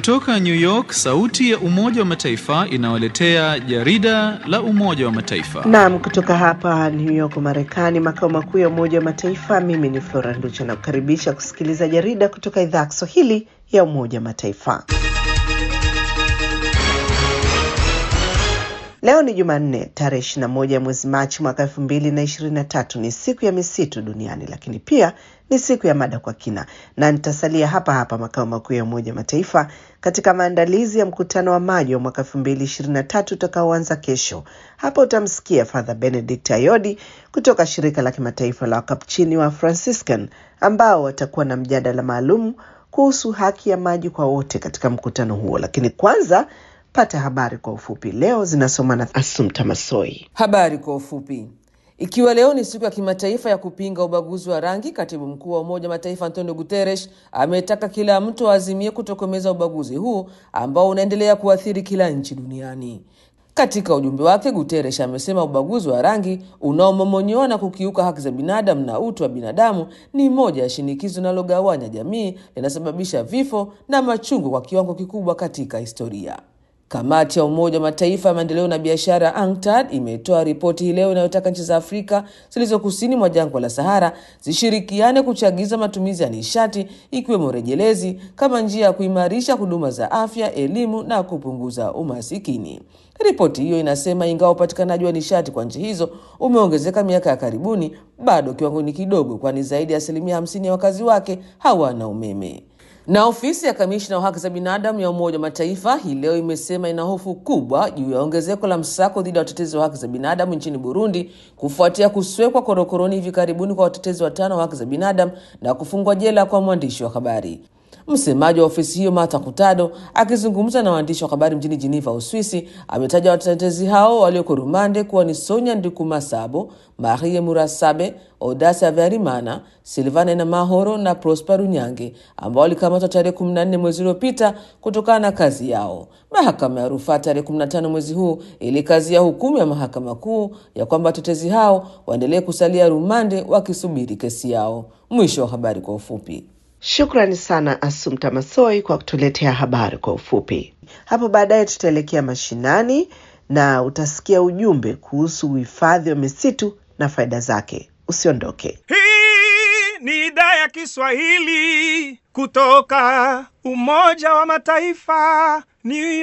Kutoka New York, sauti ya Umoja wa Mataifa inawaletea jarida la Umoja wa Mataifa. Naam, kutoka hapa New York, Marekani, makao makuu ya Umoja wa Mataifa. Mimi ni Flora Nducha na kukaribisha kusikiliza jarida kutoka idhaa ya Kiswahili ya Umoja wa Mataifa. Leo ni Jumanne tarehe 21 ya mwezi Machi mwaka 2023. Ni siku ya misitu duniani, lakini pia ni siku ya mada kwa kina, na nitasalia hapa hapa makao makuu ya Umoja Mataifa katika maandalizi ya mkutano wa maji wa mwaka 2023 utakaoanza kesho. Hapa utamsikia Father Benedict Ayodi kutoka shirika la kimataifa la Wakapuchini wa Franciscan ambao watakuwa na mjadala maalum kuhusu haki ya maji kwa wote katika mkutano huo. Lakini kwanza pata habari kwa ufupi. Leo zinasoma na Asumta Masoi. Habari kwa ufupi. Ikiwa leo ni siku ya kimataifa ya kupinga ubaguzi wa rangi, katibu mkuu wa Umoja wa Mataifa Antonio Guterres ametaka kila mtu aazimie kutokomeza ubaguzi huu ambao unaendelea kuathiri kila nchi duniani. Katika ujumbe wake, Guterres amesema ubaguzi wa rangi unaomomonyoa na kukiuka haki za binadamu na utu wa binadamu ni moja ya shinikizo linalogawanya jamii, linasababisha vifo na machungu kwa kiwango kikubwa katika historia. Kamati ya Umoja wa Mataifa ya maendeleo na biashara UNCTAD imetoa ripoti hii leo inayotaka nchi za Afrika zilizo kusini mwa jangwa la Sahara zishirikiane kuchagiza matumizi ya nishati ikiwemo rejelezi kama njia ya kuimarisha huduma za afya, elimu na kupunguza umasikini. Ripoti hiyo inasema ingawa upatikanaji wa nishati kwa nchi hizo umeongezeka miaka ya karibuni, bado kiwango ni kidogo, kwani zaidi ya asilimia hamsini ya wakazi wake hawana umeme. Na ofisi ya kamishna wa haki za binadamu ya Umoja wa Mataifa hii leo imesema ina hofu kubwa juu ya ongezeko la msako dhidi ya watetezi wa haki za binadamu nchini Burundi kufuatia kuswekwa korokoroni hivi karibuni kwa watetezi watano wa haki za binadamu na kufungwa jela kwa mwandishi wa habari. Msemaji wa ofisi hiyo Martha Kutado akizungumza na waandishi wa habari mjini Geneva, Uswisi, ametaja watetezi hao walioko rumande kuwa ni Sonia Ndikumasabo, Marie Murasabe, Odasa Vyarimana, Silvana na Mahoro na Prosper Runyange ambao walikamatwa tarehe 14 mwezi uliopita kutokana na kazi yao. Mahakama ya rufaa tarehe 15 mwezi huu ilikazia hukumu ya mahakama kuu ya kwamba watetezi hao waendelee kusalia rumande wakisubiri kesi yao. Mwisho wa habari kwa ufupi. Shukrani sana Asumta Masoi kwa kutuletea habari kwa ufupi. Hapo baadaye tutaelekea mashinani na utasikia ujumbe kuhusu uhifadhi wa misitu na faida zake. Usiondoke. Hii ni idhaa ya Kiswahili kutoka Umoja wa Mataifa, New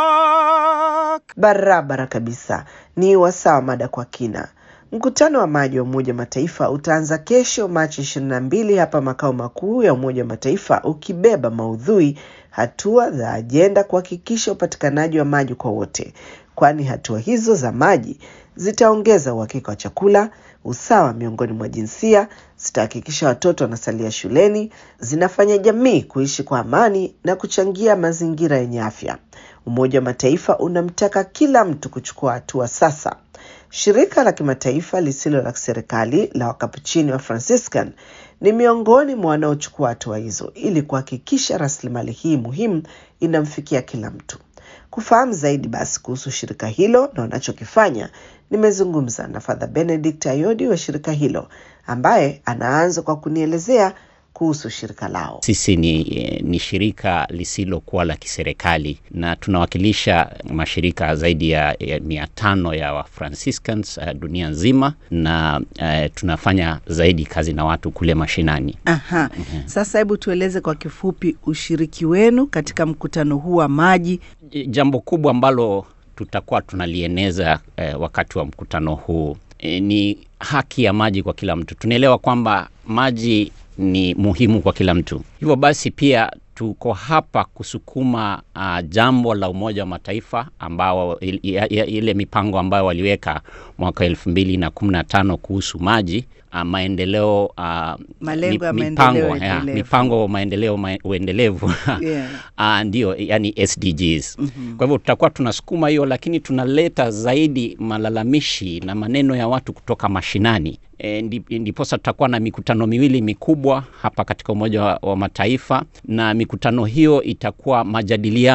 York. Barabara kabisa, ni wasaa wa mada kwa kina. Mkutano wa maji wa Umoja wa Mataifa utaanza kesho Machi ishirini na mbili hapa makao makuu ya Umoja wa Mataifa ukibeba maudhui hatua za ajenda kuhakikisha upatikanaji wa maji kwa wote, kwani hatua hizo za maji zitaongeza uhakika wa chakula, usawa miongoni mwa jinsia, zitahakikisha watoto wanasalia shuleni, zinafanya jamii kuishi kwa amani na kuchangia mazingira yenye afya. Umoja wa Mataifa unamtaka kila mtu kuchukua hatua sasa. Shirika la kimataifa lisilo la serikali la Wakapuchini wa Franciscan ni miongoni mwa wanaochukua hatua hizo ili kuhakikisha rasilimali hii muhimu inamfikia kila mtu. Kufahamu zaidi basi kuhusu shirika hilo na wanachokifanya, nimezungumza na Father Benedict Ayodi wa shirika hilo ambaye anaanza kwa kunielezea kuhusu shirika lao. Sisi ni, ni shirika lisilokuwa la kiserikali na tunawakilisha mashirika zaidi ya, ya mia tano ya wa Franciscans uh, dunia nzima na uh, tunafanya zaidi kazi na watu kule mashinani. Aha. Sasa hebu tueleze kwa kifupi ushiriki wenu katika mkutano huu wa maji. Jambo kubwa ambalo tutakuwa tunalieneza eh, wakati wa mkutano huu eh, ni haki ya maji kwa kila mtu. Tunaelewa kwamba maji ni muhimu kwa kila mtu. Hivyo basi pia tuko hapa kusukuma uh, jambo la Umoja wa Mataifa ambao il, ile mipango ambayo waliweka mwaka elfu mbili na kumi na tano kuhusu maji uh, maendeleo uh, Malengo mi, ya mipango, maendeleo ya, endelevu. mipango maendeleo ma, uendelevu Yeah. uh, ndio yani SDGs. Mm-hmm. Kwa hivyo tutakuwa tunasukuma hiyo, lakini tunaleta zaidi malalamishi na maneno ya watu kutoka mashinani E, ndiposa tutakuwa na mikutano miwili mikubwa hapa katika Umoja wa, wa Mataifa, na mikutano hiyo itakuwa majadiliano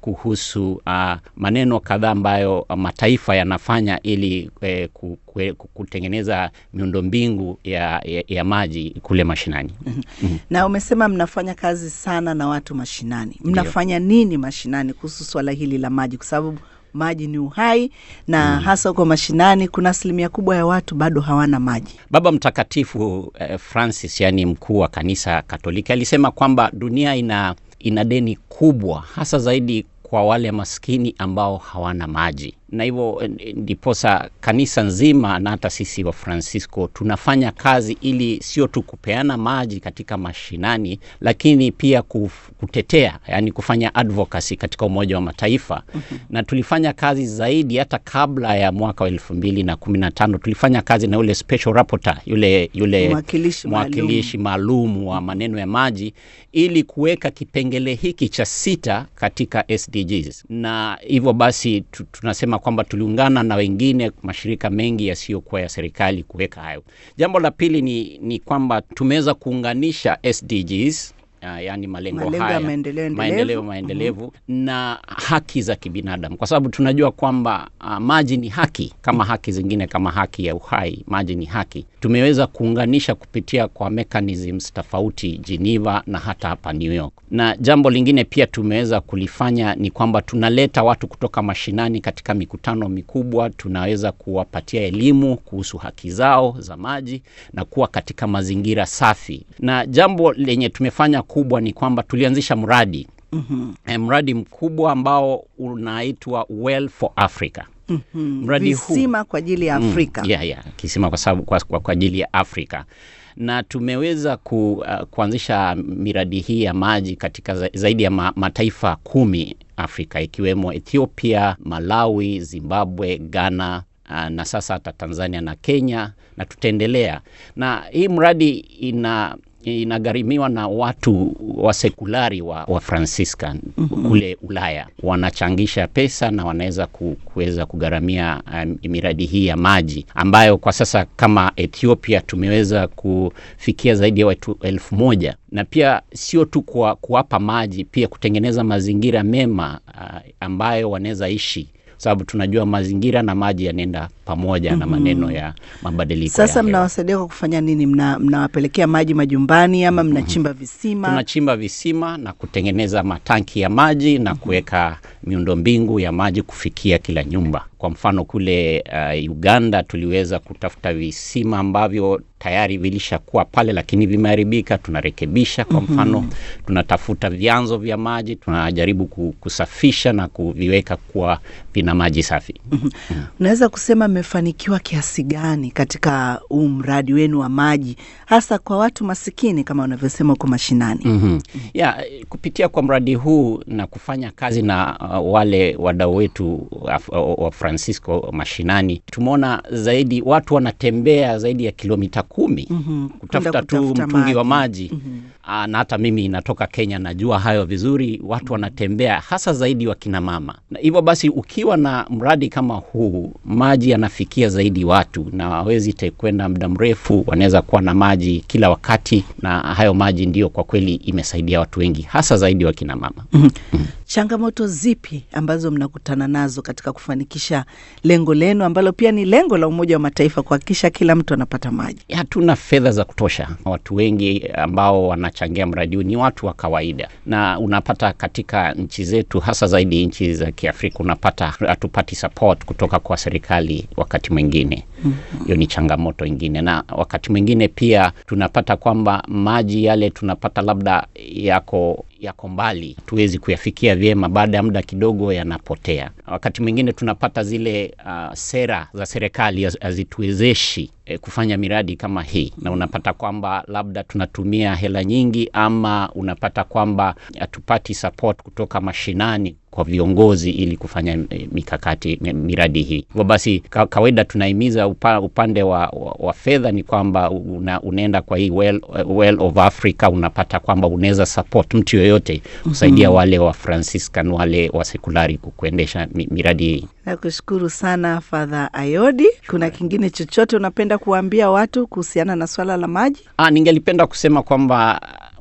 kuhusu uh, maneno kadhaa ambayo uh, mataifa yanafanya ili eh, ku, ku, kutengeneza miundombingu ya, ya, ya maji kule mashinani. mm-hmm. Na umesema mnafanya kazi sana na watu mashinani, mnafanya nini mashinani kuhusu swala hili la maji, kwa sababu maji ni uhai na mm. hasa huko mashinani kuna asilimia kubwa ya watu bado hawana maji. Baba Mtakatifu eh, Francis, yani mkuu wa kanisa Katoliki, alisema kwamba dunia ina, ina deni kubwa hasa zaidi kwa wale maskini ambao hawana maji na hivyo ndiposa kanisa nzima na hata sisi wa Francisco tunafanya kazi ili sio tu kupeana maji katika mashinani, lakini pia kutetea, yani kufanya advocacy katika Umoja wa Mataifa mm-hmm. na tulifanya kazi zaidi hata kabla ya mwaka wa elfu mbili na kumi na tano tulifanya kazi na yule special rapporteur, yule yule mwakilishi mwakilishi maalum wa maneno ya maji ili kuweka kipengele hiki cha sita katika SDGs, na hivyo basi tu, tunasema kwamba tuliungana na wengine mashirika mengi yasiyokuwa ya serikali kuweka hayo. Jambo la pili ni, ni kwamba tumeweza kuunganisha SDGs Uh, yani malengo, malengo haya maendeleo maendeleo maendelevu mm-hmm. na haki za kibinadamu, kwa sababu tunajua kwamba uh, maji ni haki kama mm-hmm. haki zingine kama haki ya uhai, maji ni haki. Tumeweza kuunganisha kupitia kwa mechanisms tofauti Geneva na hata hapa New York. Na jambo lingine pia tumeweza kulifanya ni kwamba tunaleta watu kutoka mashinani katika mikutano mikubwa, tunaweza kuwapatia elimu kuhusu haki zao za maji na kuwa katika mazingira safi. Na jambo lenye tumefanya kubwa ni kwamba tulianzisha mradi mm-hmm. mradi mkubwa ambao unaitwa Well for Africa. Mm-hmm. Mradi visima huu, kwa ajili ya Afrika. Mm, yeah, yeah. Kisima kwa sababu kwa, kwa, kwa ajili ya Afrika na tumeweza ku, uh, kuanzisha miradi hii ya maji katika za, zaidi ya ma, mataifa kumi Afrika ikiwemo Ethiopia, Malawi, Zimbabwe, Ghana uh, na sasa hata Tanzania na Kenya na tutaendelea na hii mradi ina inagharimiwa na watu wa sekulari wa, wa Franciscan mm-hmm. kule Ulaya wanachangisha pesa na wanaweza ku, kuweza kugharamia um, miradi hii ya maji ambayo kwa sasa kama Ethiopia tumeweza kufikia zaidi ya watu elfu moja na pia sio tu kwa kuwapa maji, pia kutengeneza mazingira mema uh, ambayo wanaweza ishi sababu tunajua mazingira na maji yanaenda pamoja mm-hmm. na maneno ya mabadiliko. Sasa mnawasaidia kwa kufanya nini? Mna, mnawapelekea maji majumbani ama mnachimba mm-hmm. visima? Tunachimba visima na kutengeneza matanki ya maji na mm-hmm. kuweka miundombingu ya maji kufikia kila nyumba. Kwa mfano kule uh, Uganda tuliweza kutafuta visima ambavyo tayari vilishakuwa pale lakini vimeharibika, tunarekebisha. Kwa mfano mm-hmm. tunatafuta vyanzo vya maji, tunajaribu kusafisha na kuviweka kuwa vina maji safi. mm-hmm. mm. Unaweza kusema mmefanikiwa kiasi gani katika huu mradi wenu wa maji, hasa kwa watu masikini kama unavyosema huko mashinani? mm-hmm. mm-hmm. yeah, kupitia kwa mradi huu na kufanya kazi na uh, wale wadau wetu wa, wa Francisco mashinani, tumeona zaidi watu wanatembea zaidi ya kilomita kumi mm-hmm. kutafuta tu mtungi maji. wa maji mm-hmm. Aa, na hata mimi natoka Kenya, najua hayo vizuri. Watu wanatembea hasa zaidi wakina mama, na hivyo basi ukiwa na mradi kama huu, maji yanafikia zaidi watu na hawezi kwenda muda mrefu, wanaweza kuwa na maji kila wakati, na hayo maji ndio kwa kweli imesaidia watu wengi, hasa zaidi wakina mama. mm-hmm. mm-hmm. Changamoto zipi ambazo mnakutana nazo katika kufanikisha lengo lenu ambalo pia ni lengo la Umoja wa Mataifa kuhakikisha kila mtu anapata maji? Hatuna fedha za kutosha. Watu wengi ambao wanachangia mradi huu ni watu wa kawaida, na unapata katika nchi zetu, hasa zaidi nchi za Kiafrika, unapata hatupati support kutoka kwa serikali wakati mwingine hiyo mm-hmm. ni changamoto ingine, na wakati mwingine pia tunapata kwamba maji yale tunapata labda yako yako mbali, tuwezi kuyafikia vyema, baada ya muda kidogo yanapotea. Wakati mwingine tunapata zile uh, sera za serikali hazituwezeshi eh, kufanya miradi kama hii, na unapata kwamba labda tunatumia hela nyingi, ama unapata kwamba hatupati support kutoka mashinani kwa viongozi ili kufanya mikakati miradi hii. Hivyo basi ka, kawaida tunahimiza upa, upande wa, wa, wa fedha ni kwamba una, unaenda kwa hii well, well of Africa, unapata kwamba unaweza support mtu yoyote kusaidia mm-hmm. wale wa Franciscan wale wa sekulari kuendesha miradi hii. Nakushukuru sana Father Ayodi. Kuna kingine chochote unapenda kuwaambia watu kuhusiana na swala la maji? Ah, ningelipenda kusema kwamba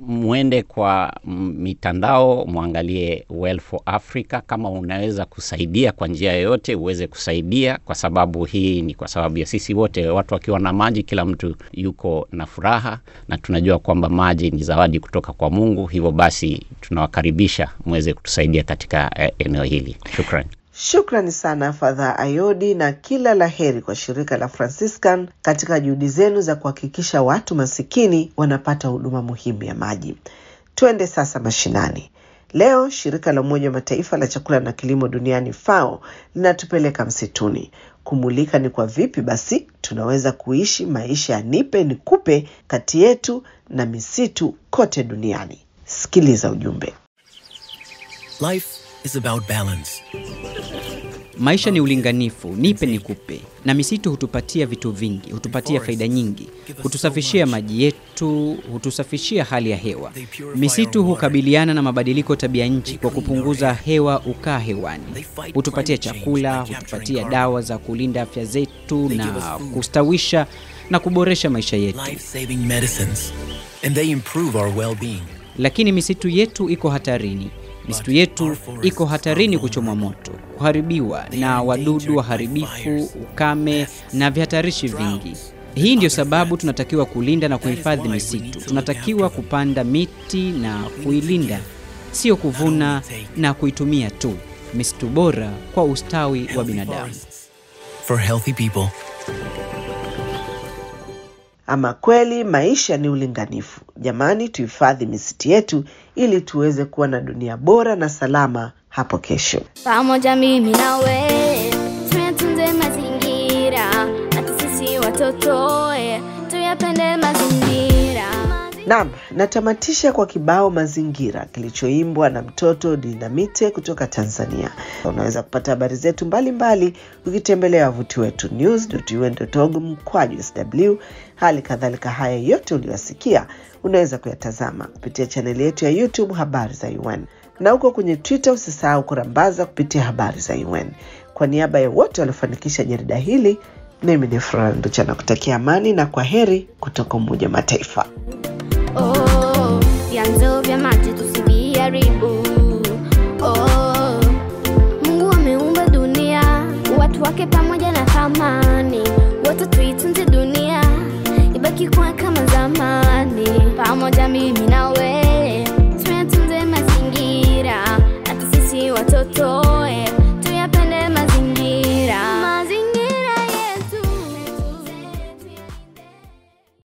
mwende kwa mm, mitandao mwangalie Well for Africa. Kama unaweza kusaidia kwa njia yoyote, uweze kusaidia, kwa sababu hii ni kwa sababu ya sisi wote. Watu wakiwa na maji, kila mtu yuko na furaha, na tunajua kwamba maji ni zawadi kutoka kwa Mungu. Hivyo basi tunawakaribisha mweze kutusaidia katika eh, eneo hili. Shukrani. Shukrani sana Fadha Ayodi, na kila la heri kwa shirika la Franciscan katika juhudi zenu za kuhakikisha watu masikini wanapata huduma muhimu ya maji. Twende sasa mashinani. Leo shirika la Umoja wa Mataifa la chakula na kilimo duniani FAO linatupeleka msituni kumulika ni kwa vipi basi tunaweza kuishi maisha ya nipe nikupe kati yetu na misitu kote duniani. Sikiliza ujumbe. Life is about balance. Maisha ni ulinganifu, nipe nikupe. Na misitu hutupatia vitu vingi, hutupatia faida nyingi, hutusafishia maji yetu, hutusafishia hali ya hewa. Misitu hukabiliana na mabadiliko tabia nchi kwa kupunguza hewa ukaa hewani, hutupatia chakula, hutupatia dawa za kulinda afya zetu na kustawisha na kuboresha maisha yetu. Life-saving medicines. And they improve our well-being. Lakini misitu yetu iko hatarini. Misitu yetu iko hatarini kuchomwa moto, kuharibiwa na wadudu waharibifu, ukame na vihatarishi vingi. Hii ndio sababu tunatakiwa kulinda na kuhifadhi misitu. Tunatakiwa kupanda miti na kuilinda, sio kuvuna na kuitumia tu. Misitu bora kwa ustawi wa binadamu. For healthy people. Ama kweli maisha ni ulinganifu. Jamani, tuhifadhi misitu yetu ili tuweze kuwa na dunia bora na salama hapo kesho. Pamoja mimi na we tuyatunze mazingira, hata sisi watoto eh, tuyapende mazingira. Naam, natamatisha kwa kibao mazingira kilichoimbwa na mtoto Dinamite kutoka Tanzania. Unaweza kupata habari zetu mbalimbali ukitembelea wavuti wetu news.un.org mkwaju sw. Hali kadhalika haya yote uliyosikia unaweza kuyatazama kupitia chaneli yetu ya YouTube habari za UN, na huko kwenye Twitter usisahau kurambaza kupitia habari za UN. Kwa niaba ya wote waliofanikisha jarida hili, mimi ni Flora Nducha na kutakia amani na kwa heri kutoka Umoja wa Mataifa. Oh, vyanzo vya maji tusiviharibu,